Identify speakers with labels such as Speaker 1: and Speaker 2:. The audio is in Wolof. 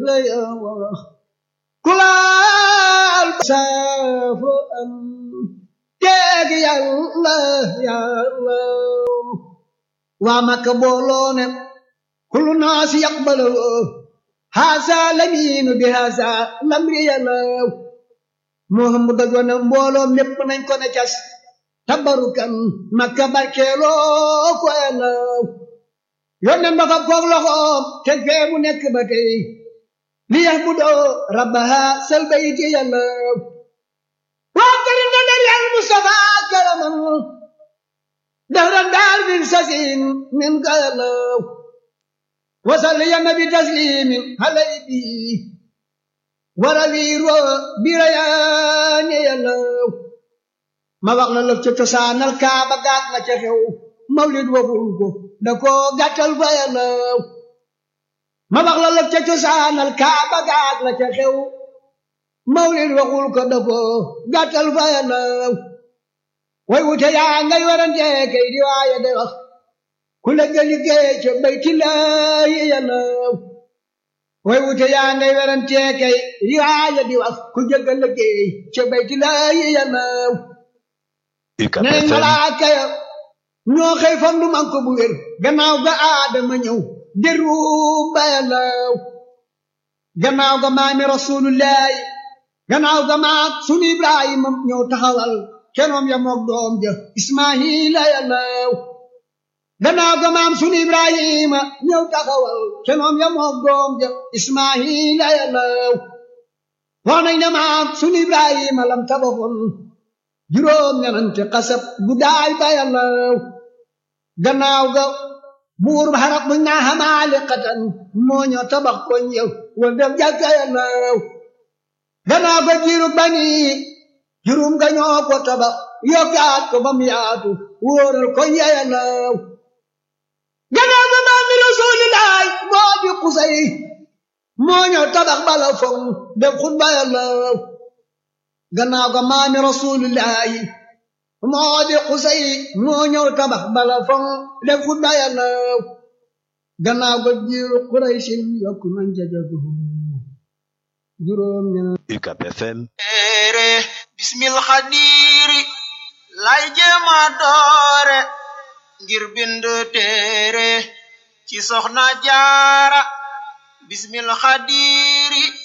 Speaker 1: lay wax ku laal saafu am teeg yàlla yàlla waa Makka booloo ne kullu naasi yaqbalu haasa lamiinu bi haasa lamri yàlla Muhammad doon ne mbooloo mépp nañ ko ne cas tabarukan Makka barkeeloo ko yàlla yónneen ba fa koog loxoom te fee mu nekk ba tey li yax bu doo rabbaha sal bayti yàlla waa karim na der yàlla Mustafa karaman dahran daar min sasin min ka yàlla wasal ya nabi taslimin halay bi waraliiro birayaane yàlla ma wax la lëf ca cosaanal kaaba gaag la ca xew mawlid waxul ko da ko gàttal fa yàlla ma wax la lëf ca cosaanal kaaba gaag la ca xew mawlid waxul ko da ko gàttal fa yàlla way wute yaa ngay warante kay di waaye de wax ku la nga liggéey ca baytillaahi yàlla way wute yaa ngay warante kay di waaye di wax ku jëgga liggéey ca baytillaahi yàlla nee malaaka ya ñoo xëy fam du man ko bu wér gannaaw ga aadama ñëw deru ba yàlla gannaaw ga maami rasulullahi gannaaw ga maak sunu ibrahima ñëw taxawal kenoom ya mook doom ja ismaila yàlla gannaaw ga maam sunu ibrahima ñëw taxawal kenoom ya mook doom ja ismaila yàlla wax nañ ne maam sunu ibrahima lam tabaxoon juróom ñanante xasab guddaay ba yàlla gannaaw ga buur ba xarab buñ naa xamaali xatan moo ñoo tabax ko ñëw wal def jàkka yàlla gannaaw ga jiiru bani juróom ga ñoo ko tabax yokkaat ko ba mu yaatu wóoral ko ñe yàlla gannaaw ga maami rasulilaay moo di xusay moo ñoo tabax bala foŋ def xutba yàlla gannaaw ga maami rasulillahi moo di xusay moo ñëw tabax bala foŋ def xutba yàlla gannaaw ga jiiru quraysin yokk nañ ca jagu juróom ña
Speaker 2: UCAB FM
Speaker 3: ere bismil xadiri lay jéema doore ngir bind téere ci soxna jaara bismil xadiri